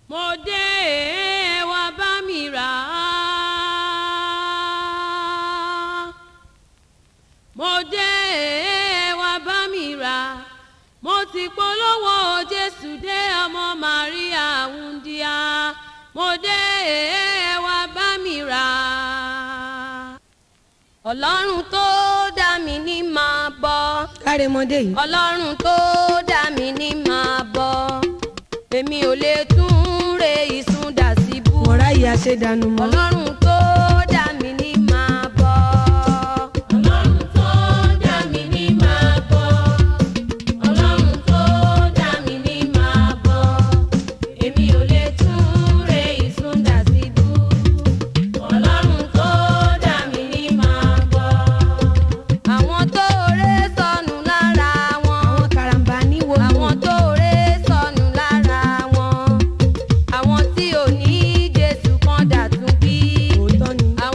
mo dé ẹ wá bá mi rà á. mo dé ẹ wá bá mi rà á. mo ti polówó jésù dé ọmọ màríà wúndíá. mo dé ẹ wá bá mi rà á. ọlọ́run tó dá mi ní máa bọ́ kárẹmọdé yìí ọlọ́run tó dá mi ní máa bọ́ èmi ò lè tún re ìsun dà síbú mọ̀rá yìí aṣèdànù mọ́. ọlọ́run tó dá mi ní máa bọ́. ọlọ́run tó dá mi ní máa bọ́. ọlọ́run tó dá mi ní máa bọ́. èmi ò lè tún re ìsun dà síbú. ọlọ́run tó dá mi ní máa bọ́. àwọn tó ré sọnù lára wọn. àwọn karambà níwò lò. àwọn tó ré sọnù lára wọn. àwọn tí ò ní jésù kan dà tún bí. òótọ́ ni.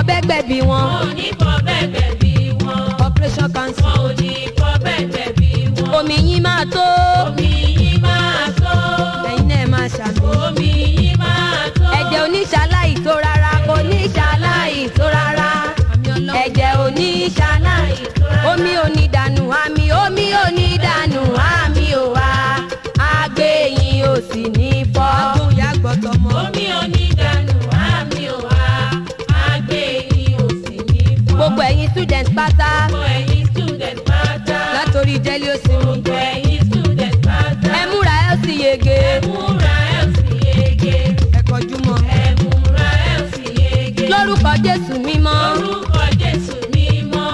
bẹ́gbẹ́ bí wọn wọn ò ní fọ bẹ́ẹ̀ bí wọn. operation cancer wọn ò ní fọ bẹ́ẹ̀ bí wọn. omi yín máa tó omi yìí máa tó. ẹ̀yin náà máa ṣàmì omi yìí máa tó. ẹ̀jẹ̀ oníṣàláì tó rárá oníṣàláì tó rárá ẹ̀jẹ̀ oníṣàláì omi onídànù àmì omi onídànù àmì ò wá àgbẹ̀yìn ò sì ní fọ́. agbóhùnyá gbọ́tọ̀ mọ́. omi onídàánù àmì ò wá. àgbẹ̀ yìí ò sì ní fọ́. gbogbo ẹ̀yin student pátá gbogbo ẹ̀yin student pátá. látòrí jẹ́lí ó sinmi gbogbo ẹ̀yin student pátá. ẹ múra ẹ ó sì yege ẹ múra ẹ ò sì yege. ẹ kọjú mọ́ ẹ múra ẹ ò sì yege. lórúkọ jésù mímọ́ lórúkọ jésù mímọ́.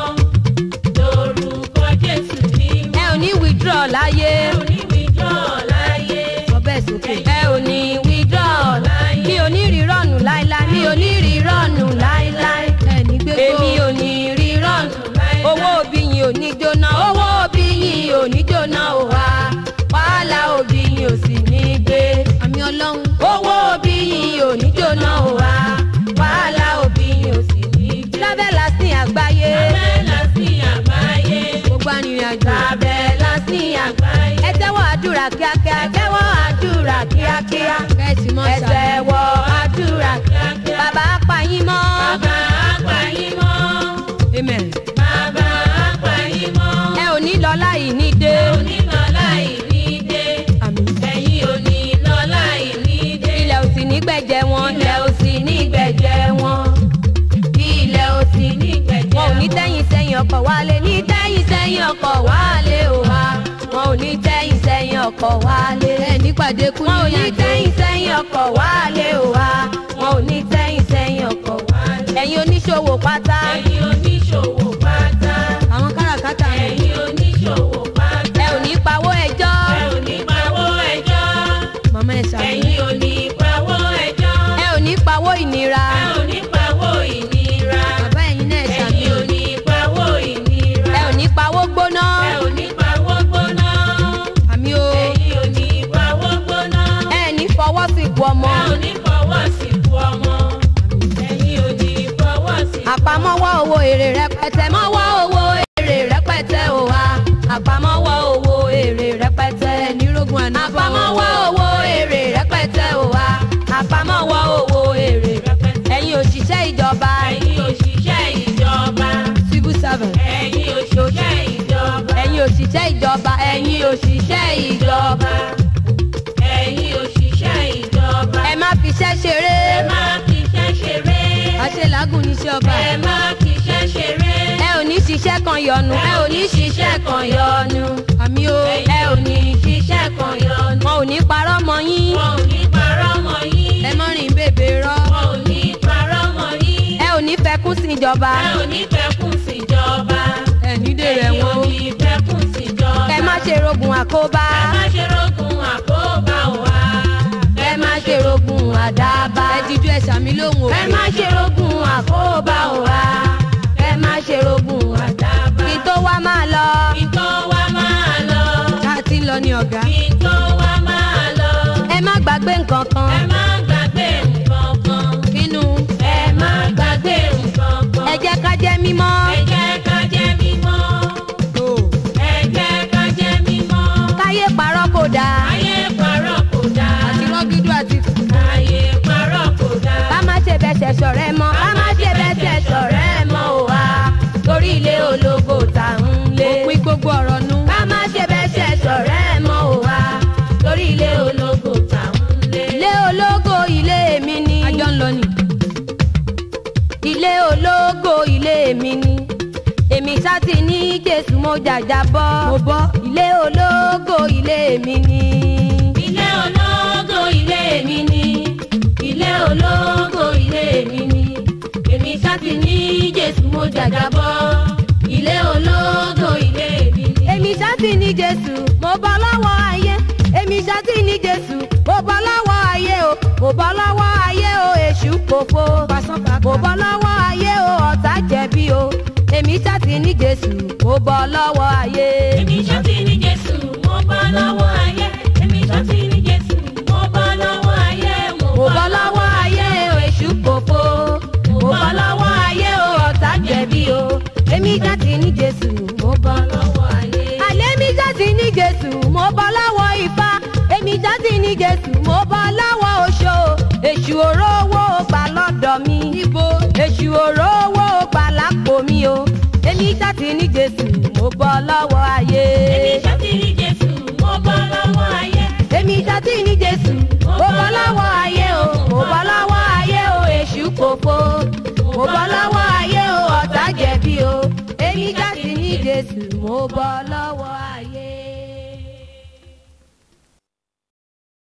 lórúkọ jésù mímọ́. ẹ ò ní withdraw láyé ẹ ò ní wíjọ́ láyé. sọ bẹ́ẹ̀ sókè ẹ ò ní withdraw mi ò ní rírọ̀nù láíláí mi ò ní rírọ̀nù láíláí ẹ ní gbégbó èmi ò ní rírọ̀nù owó òbí yín ò ní jóná owó òbí yín ò ní jóná ò wá wàhálà òbí yín ò sì ní gbé àmì ọlọ́run owó òbí yín ò ní jóná ò wá wàhálà òbí yín ò sì ní gbé lábẹ́ lásìn àgbáyé Abẹ́lá sí àgbáyé. gbogbo arìnrìn àjò Lábẹ́ lásìn àgbáyé. ẹ tẹ́wọ́ àdúrà kíákíá ẹ tẹ́wọ́ àdúrà kíákíá kẹ́sì mọ́ ẹ tẹ́wọ́ àdúrà kíákíá. bàbá apá yín mọ́. Bàbá àgbà yín mọ́. amen. Bàbá àgbà yín mọ́. ẹ ò ní lọ láì ní dé. Onílọ láì ní dé. àmín. Ẹ̀yin ò ní lọ láì ní dé. ilẹ̀ ò sì ní gbẹ̀jẹ̀ wọn ilẹ̀ ò sì ní gbẹ̀jẹ̀ wọn. ilẹ̀ ò sì ní gbẹ̀jẹ̀ wọn. wọn ò ní tẹ́yìn sẹ́yìn ọkọ̀ wálé ní tẹ́yìn sẹ́yìn ọkọ̀ wálé ò wá. wọn ò ní tẹ́yìn sẹ́yìn ọkọ̀ wálé. ẹ nípàdé kú wọn ò ní ní tẹ́yìn sẹ́yìn ọkọ̀ wálé ò wá. wọn ò ní tẹ́yìn sẹ́yìn ọkọ̀ wálé. ẹ̀yin oníṣòwò pátá. Ẹ̀yin oníṣòwò pátá. àwọn káràkátà mi Ẹ̀yin oníṣòwò pátá. ẹ ò ní pawó ẹjọ́. Ẹ ò ní pawó ẹjọ́. màmá ẹ ṣàmì Ẹ̀yin ò ní pawó ẹjọ́. ẹ ò ní pawó ìnira. Ẹ ò ní pawó ìnira. bàbá ẹ̀yin náà ṣàmì Ẹ̀yin ò ní pawó ìnira. ẹ ò ní pawó gbóná. Ẹ ò ní pawó gbóná. àmì o. Ẹ̀yin ò ní pawó gbóná. ẹ ní fọwọ́ sí ku ọmọ. Ẹ ò ní fọwọ́ sìnkú ọmọ. Ẹ̀yin ò ní fọwọ́ sìnkú. àpamọ́wọ́ owó èrè rẹpẹtẹ mọ́wọ́ owó èrè rẹpẹtẹ ò wá. àpamọ́wọ́ owó èrè rẹpẹtẹ. nírógun ànábọ̀ àpamọ́wọ́ owó èrè rẹpẹtẹ ò wá. àpamọ́wọ́ owó èrè rẹpẹtẹ. ẹ̀yin òṣìṣẹ́ ìjọba. Ẹ̀yin òṣìṣẹ́ ìjọba. civil servant Ẹ̀yin òṣìṣẹ́ ìjọba. ẹ̀yin òṣìṣẹ́ ìjọba. ẹ̀yin òṣìṣẹ́ ìjọba. Ẹ̀yin òṣìṣẹ́ ìjọba. ẹ má fiṣẹ́ ṣeré. Ẹ má fi iṣẹ́ ṣeré. àṣelàágùn níṣẹ́ ọba Ẹ má fi iṣẹ́ ṣeré. ẹ ò ní ṣiṣẹ́ kan yọnu. ẹ ò ní ṣiṣẹ́ kan yọnu. àmì o ẹ ò ní ṣiṣẹ́ kan yọnu. wọn ò ní parọ́ mọ́ yín. Wọn ò ní parọ́ mọ́ yín. ẹ mọ́ rìn bèbè rọ́ Wọn ò ní parọ́ mọ́ yín. ẹ ò ní fẹkún sí ìjọba. Ẹ ò ní fẹ́kùn síjọba. ẹ nídè rẹ̀ Ẹ̀yin ò wọ́n ní fẹ́kùn síjọba. kẹ má ṣe rogun àkóbá. Ẹ má ṣe rógun àkóbá wa. ẹ má ṣe rogun àdábá. ẹ jíjú ẹ ṣàmì lóhùn ẹ òkè má ṣe rogun àkóbá wa. ẹ má ṣe rogun àdábá. kí tó wá máa lọ. Kí tó wá máa lọ. tá a ti ń lọ ní ọ̀gá Kí tó wá máa lọ. ẹ má gbàgbé nǹkan Ẹ kan. má gbàgbé nǹkan kan. kínú Ẹ má gbàgbé nǹkan kan. ẹ jẹ́ ká jẹ́ mímọ́. Ẹ jẹ́ ká jẹ́ mímọ́. tó Ẹ jẹ́ ká jẹ́ mímọ́. káyé parọ́ kò dáa. Ayé parọ́ kò dáa. àti rọ́gídú àti Ayé parọ́ kò dáa. ká má ṣe bẹ́sẹ̀ ṣọ̀rẹ́ mọ́. ká má ṣe bẹ́sẹ̀ ṣọ̀rẹ́ mọ́ ò wá. torí ilé ológo tà ń lé. òpin gbogbo ọ̀rọ̀ nu ká má ṣe bẹ́sẹ̀ ṣọ̀rẹ́ mọ́ ò wá. torí ilé ológo tà ń lé. ilé ológo ilé mi ni. àjọ ń lọ ni ilé ológo ilé mi ni èmi ṣáàtì ní jésù mo jàjà bọ́ mo bọ́ ilé ológo ilé mi ni Ilé ológo ilé mi ni. Ilé ológo ilé mi ni. Èmi ṣáàtì ní Jésù mo jàjàbọ́. Ilé ológo ilé mi ni. èmi ṣáàtì ní jésù mo bọ́ lọ́wọ́ ayé èmi ṣáàtì ní jésù mo bọ́ lọ́wọ́ ayé o mo bọ́ lọ́wọ́ ayé o èṣù kòfo pàṣán mo pàápàá bọ́ lọ́wọ́ ayé o ọ̀tá jẹ̀bi o èmi ṣáàtì ní jésù mo bọ́ lọ́wọ́ ayé. Èmi ṣáàtì ní Jésù mo bọ́ lọ́wọ́ ayé. Èmi ṣáàtì ní Jésù mo bọ́ lọ́wọ́ ayé. mo bọ́ lọ́wọ́ ayé o èṣù kòfo mo bọ́ lọ́wọ́ ayé jésù mo bọ́ lọ́wọ́ ifá èmi ṣáàtì ní jésù mo bọ́ lọ́wọ́ oṣó èṣù òró owó gbà lọ́dọ̀ mi níbo èṣù òró owó gbà lápò mi o èmi ṣáàtì ní jésù mo bọ́ lọ́wọ́ ayé. Èmi ṣáàtì ní Jésù, mo bọ́ lọ́wọ́ ayé. èmi ṣáàtì ní jésù mo bọ́ lọ́wọ́ ayé o mo bọ́ lọ́wọ́ ayé o èṣù kòfo mo bọ́ lọ́wọ́ ayé o ọ̀tá jẹ̀bi o èmi ṣáàtì ní jésù mo bọ́ lọ́wọ́